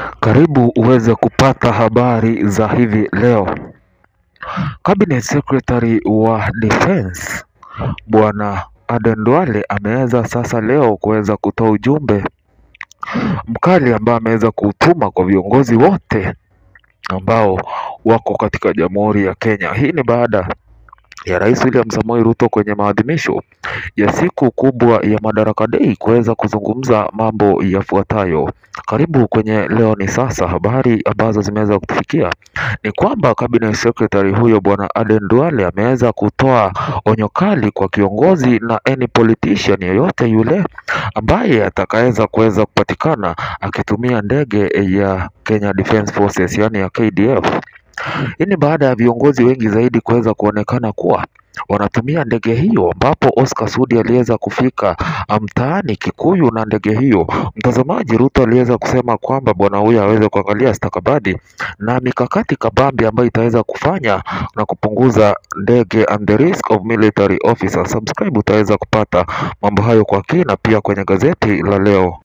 Karibu uweze kupata habari za hivi leo. Cabinet Secretary wa Defense Bwana Aden Duale ameweza sasa leo kuweza kutoa ujumbe mkali ambao ameweza kuutuma kwa viongozi wote ambao wako katika Jamhuri ya Kenya. Hii ni baada ya Rais William Samoei Ruto kwenye maadhimisho ya siku kubwa ya Madaraka Day kuweza kuzungumza mambo yafuatayo. Karibu kwenye leo ni sasa. Habari ambazo zimeweza kutufikia ni kwamba cabinet secretary huyo bwana Aden Duale ameweza kutoa onyo kali kwa kiongozi na any politician yoyote yule ambaye atakaweza kuweza kupatikana akitumia ndege ya Kenya Defence Forces yani ya KDF. Hii ni baada ya viongozi wengi zaidi kuweza kuonekana kuwa wanatumia ndege hiyo, ambapo Oscar Sudi aliweza kufika mtaani Kikuyu na ndege hiyo. Mtazamaji, Ruto aliweza kusema kwamba bwana huyo aweze kuangalia stakabadhi na mikakati kabambi ambayo itaweza kufanya na kupunguza ndege and the risk of military officers. Subscribe utaweza kupata mambo hayo kwa kina pia kwenye gazeti la leo.